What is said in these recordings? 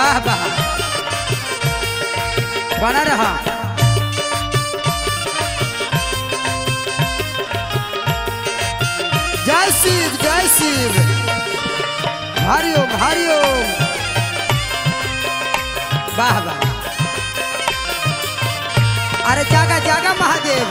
वाह वाह बना रहा जय शिव जय शिव हरिओम हरिओम वाह वाह अरे जागा जागा महादेव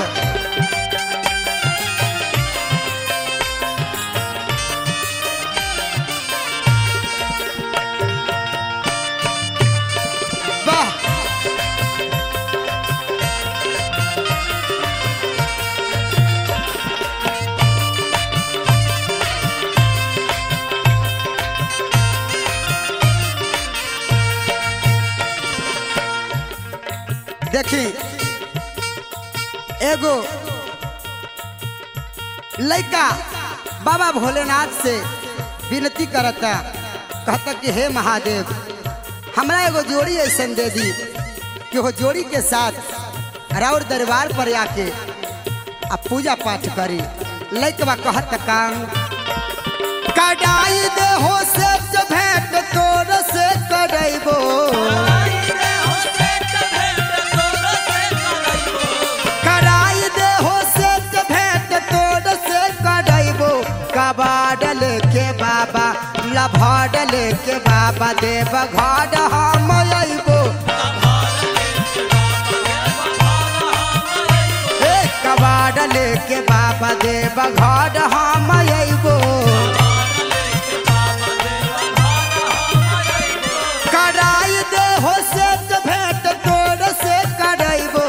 वाह देखी एगो लड़का बाबा भोलेनाथ से विनती करता कहता कि हे महादेव हमरा एगो जोड़ी ऐसन दे दी कि वो जोड़ी के साथ राउर दरबार पर आके आ पूजा पाठ करी लड़कवा कहत काम कडाई दे हो से भेंट तोर से करैबो कराई दे हो से भेंट तोड़ से करैबो कबाडल के बाबा लभाडल के बाबा देव घाट हम अइबो ए कबाडल के बाबा देव घाट हम अइबो कराई दे हो से भेंट तोड़ से करैबो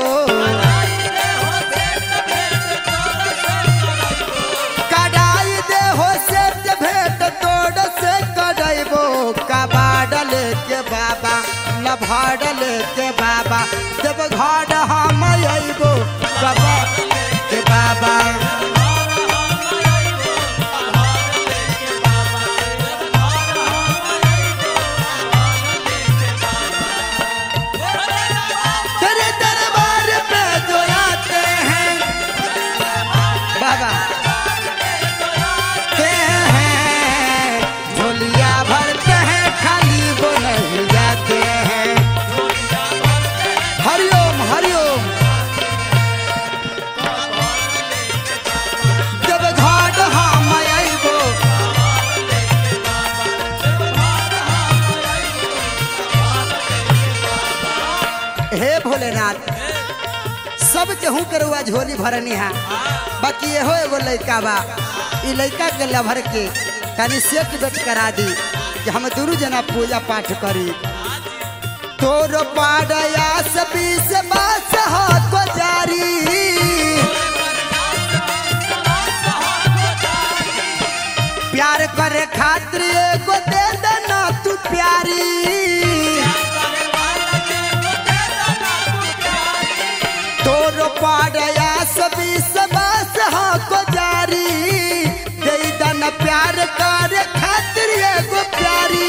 कडाई दे हो से भेंट तोड़ से करैबो कबाडल के बाबा लभाडल के बाबा जब घर हम अइबो कबा के बाबा तेरे दरबार पे जो आते हैं बाबा ते हैं झोलिया भरते हैं खाली वो नहीं जाते हैं हरिओम हरिओम जब घाट हम अइबो हे भोलेनाथ सब केहू के रुआ झोली भरनी है बाकी एहो एगो लड़का बा ई लड़का के लभर के तनी सेट बेट करा दी कि हम दुनू जना पूजा पाठ करी तोर पाडया सबी से बास हाथ जारी प्यार करे खातिर एगो दे देना तू प्यारी तोर पाडया सबी सबस को जारी दे दन प्यार कर खातिर एगो प्यारी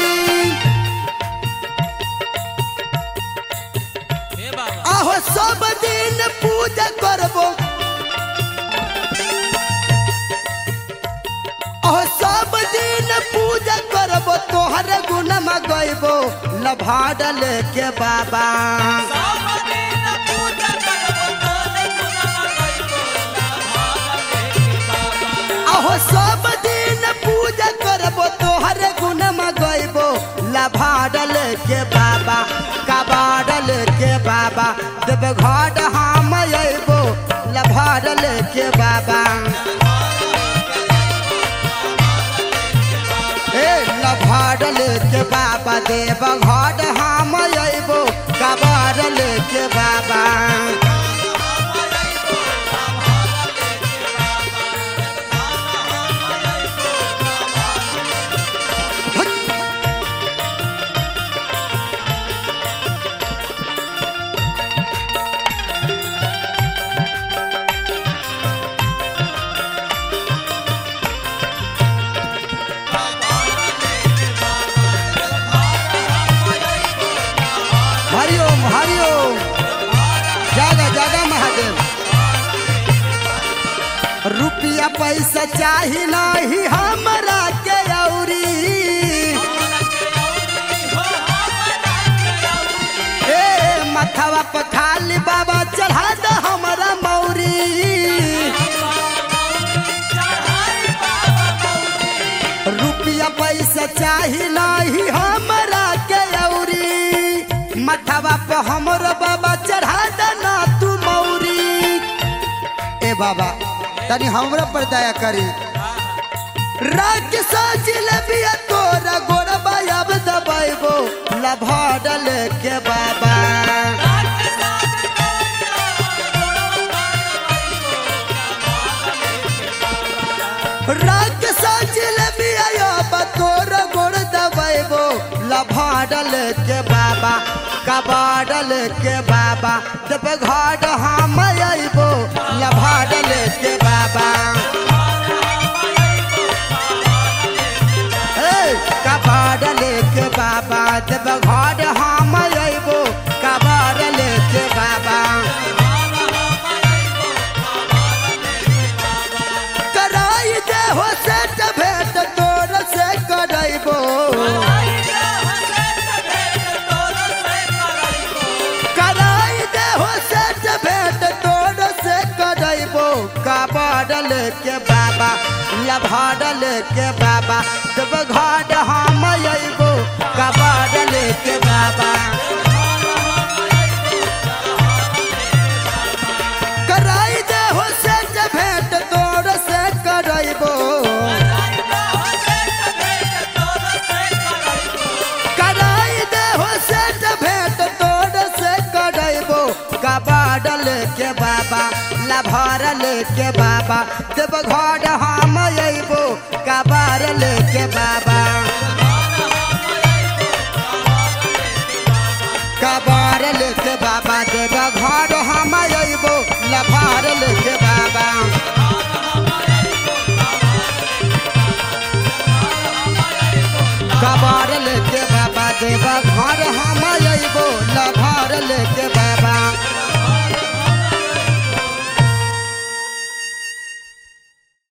आहो सब दिन पूजा करबो आहो सब दिन पूजा करबो तोहर गुण मगैबो लभाडल के बाबा आहो सब दिन पूजा करबो तोहर गुण मगैबो लभाडल के बाबा कबाडल के बाबा देव घाट हम अइबो लभाडल के बाबा ए लभाडल के बाबा देव घाट हम अइबो कबाडल के बाबा हरिओम हरिओम जागा जागा महादेव रुपया पैसा चाही नहीं हमरा के औरी मथवा पर खाली बाबा चढ़ा द हमारा मौरी रुपया पैसा चाही नहीं हमरा के औरी मथवा पर हमरो बाबा चढ़ा द ना तू मौरी ए बाबा तनी हमरा पर दया करी राख साजिल बिया तोरा गोरबा अब दबाइबो लभाडल के बाबा राख साजिल बिया अब तोरा गोर दबाइबो लभाडल के बाबा कबाडल के बाबा जब घाट हम अइबो लभाडल के बाबा कबाड़ लेके बाबा जब घर हम अबो कबाड़ लेके बाबा कराई दे हो सेट भेट तोर से करैबो कराई दे हो सेट भेट तोर से करैबो कबाड़ लेके बाबा लभाड़ लेके बाबा जब घर हम अबो कबाड़ लेके बाबा कराई दे हो सेट भेट तोर से करैबो कराई दे हो सेट भेट तोर से करैबो कबाड़ लेके बाबा लभार लेके बाबा जब घर हम अबो कबाड़ लेके बाबा कबार लेके बाबा देव घर हम अबो लभार लेके बाबा कबार लेके बाबा देव घर हम अबो लभार लेके